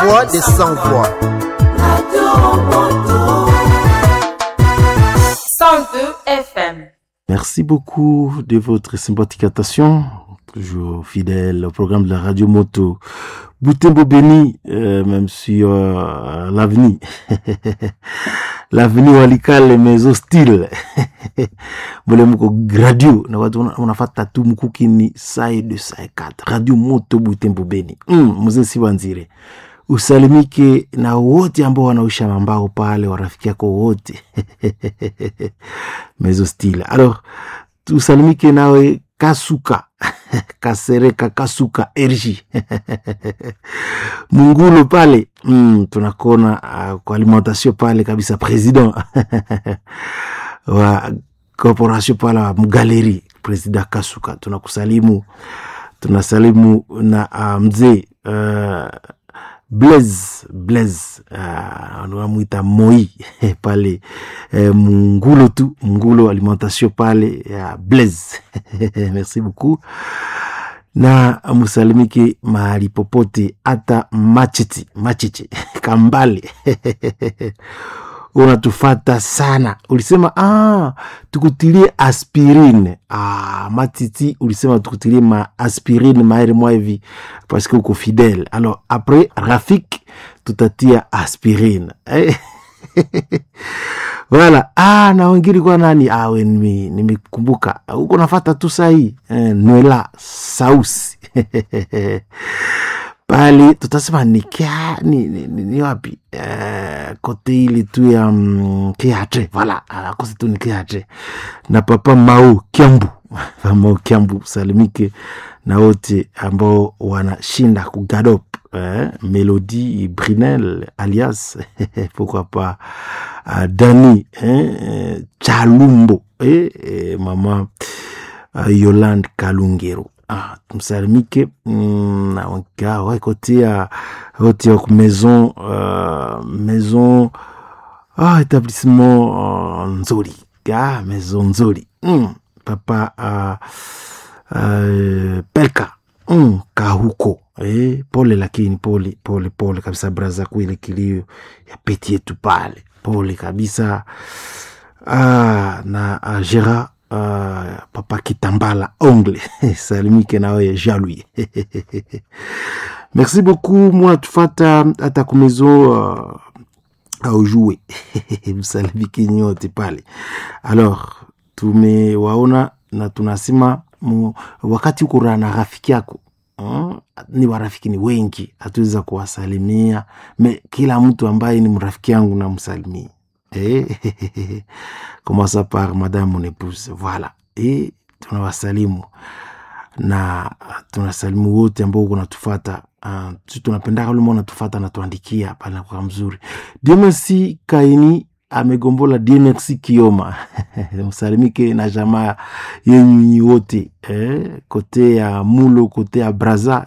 voix des sans voix. 102 FM. Merci beaucoup de votre sympathique attention, toujours fidèle au programme de la radio moto. Boutembo béni, euh, même sur euh, l'avenir. l'avenir walikale mais hostile. Mule mko gradio na watu wana- wanafata tu mkukini sai de sai kat. Radio moto Butembo beni. Mm, mzee Sibanzire. Usalimike na wote ambao wanaisha mambao pale, warafiki yako wote mais hostile. Alors, tusalimike nawe Kasuka Kasereka Kasuka RG Mungulo pale mm, tunakona uh, kwa alimentation pale kabisa president wa corporation pale wa mgaleri president Kasuka tunakusalimu tunasalimu na uh, mzee uh, Blaise Blaise uh, wanamwita Moi pale eh, Mungulo tu Mungulo alimentation pale ya Blaise merci beaucoup na musalimike mahali popote hata machiti machichi kambale unatufata sana ulisema ah, tukutilie aspirine ah, matiti ulisema tukutilie ma aspirine maere mwa hivi parce que uko fidèle alors après rafik tutatia aspirine eh? Voilà. Ah, na wengine kwa nani? Ah, we nime- nimekumbuka. Huko nafata tu sahi. Eh, Nwela Sausi. Pale tutasema ni kia ni, ni, ni, ni wapi? Eh, kote ile tu ya mm, Kiatre. Voilà. Ah, kote tu ni Kiatre. Na papa Mau Kiambu. Papa Mau Kiambu salimike na wote ambao wanashinda kugadop eh, Melody Brinel alias pourquoi pas uh, Dani eh, eh, Chalumbo eh, eh, mama uh, Yolande Kalungero ah, tumsalimike mm, na wanka waikotia wote wa ku maison uh, maison ah, établissement uh, Nzori ah, maison Nzori mm, papa uh, uh, Pelka mm, Kahuko eh, pole lakini pole pole pole kabisa braza kuile kilio ya peti yetu pale pole kabisa ah, na uh, Gera uh, papa Kitambala ongle salimike nawe jalui merci beaucoup mwana tufata hata kumezo uh, aujue msalimike nyote pale alors tumewaona na tunasema mu, wakati uko na rafiki yako mm, ni warafiki ni wengi hatuweza kuwasalimia me kila mtu ambaye ni mrafiki yangu namsalimia eh, commença par madame mon épouse voilà eh, tunawasalimu na tunasalimu wote ambao uko natufata uh, tunapendaka ule mbao natufata natuandikia pale nakuwa mzuri Dieu merci kaini amegombola Dieu merci kioma msalimike na jamaa yenyu nyi wote eh, kote ya mulo kote ya braza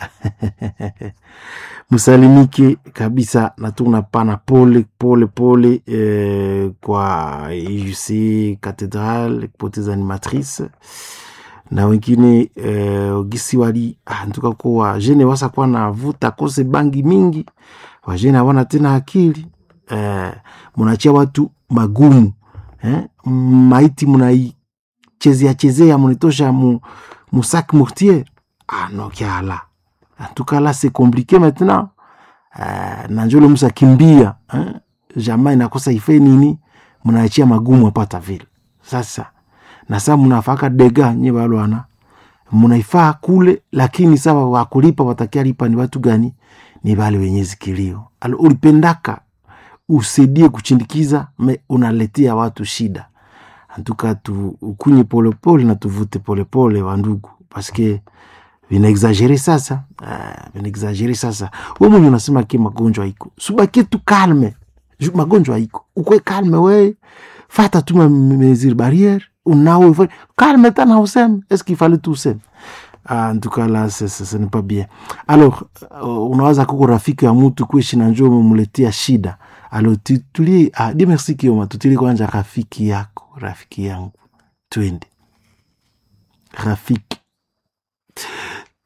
msalimike kabisa na tunapana pole pole pole eh, kwa UC Cathedral kupoteza animatrice na wengine eh, gisi wali ah, ntuka ko wajene wasa kuwa na vuta kose bangi mingi wajene hawana tena akili eh, munachia watu magumu eh, maiti munaichezea chezea munitosha mu, musak mortier ah, no kiala en tout cas là c'est compliqué maintenant euh, na njole musa kimbia eh? jamaa inakosa ife nini mnaachia magumu apata vile sasa na saa mnafaka dega nye balwana mnaifaa kule lakini sawa wakulipa watakia lipa ni watu gani ni wale wenye zikilio alo ulipendaka usaidie kuchindikiza me unaletea watu shida antuka tu ukunye polepole na tuvute polepole wa ndugu paske vinaexagere sasa uh, vinaexagere sasa we mwenye unasema ke magonjwa iko subakie tu kalme Ju- magonjwa iko ukwe kalme we fata tu ma mesure barriere unawe fa- kalme tana useme est ce qu'il fallait tout useme Ah, en tout cas là ce, ce, ce n'est pas bien alors uh, unawaza kuko rafiki ya mtu kuishi na njoo umemletea shida alo tutulie ah, di merci kioma tutulie kwanza rafiki yako rafiki yangu twende rafiki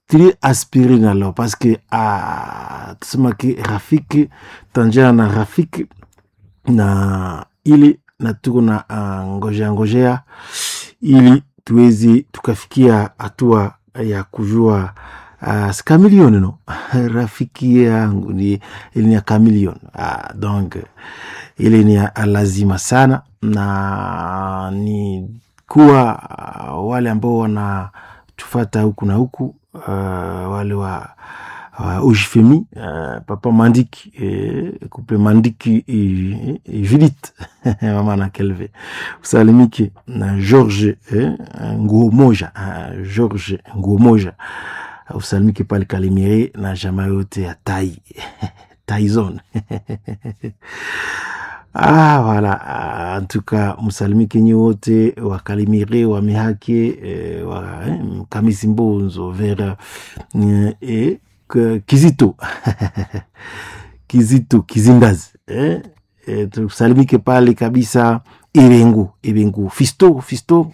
tri aspirine alors parce que ah, tusema ki rafiki tanjana na rafiki na ili na tuko na uh, ngojea ngojea ili tuwezi tukafikia hatua ya kujua uh, skamilioni no rafiki yangu ni ili ni ya kamilioni uh, donc ili ni ya lazima sana na ni kuwa uh, wale ambao wanatufata huku na huku uh, wale wa uh, ujifemi uh, papa mandiki eh, kupe mandiki eh, eh, judith mama na kelve usalimike na george eh, nguo moja uh, george nguo moja usalimike pale kalimire na jamaa yote ya tai taizone Ah, voilà. Ah, en tout cas, msalimike nyi wote wakalimire wa mihake eh, wa eh, kamisi mbonzo vera eh, eh, k- kizito kizito kizindazi eh, eh, tusalimike pale kabisa ebengu ebengu fisto fisto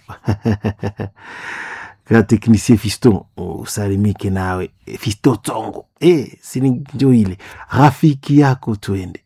ka teknisie fisto usalimike nawe fisto tongo eh, sini njo ile rafiki yako tuende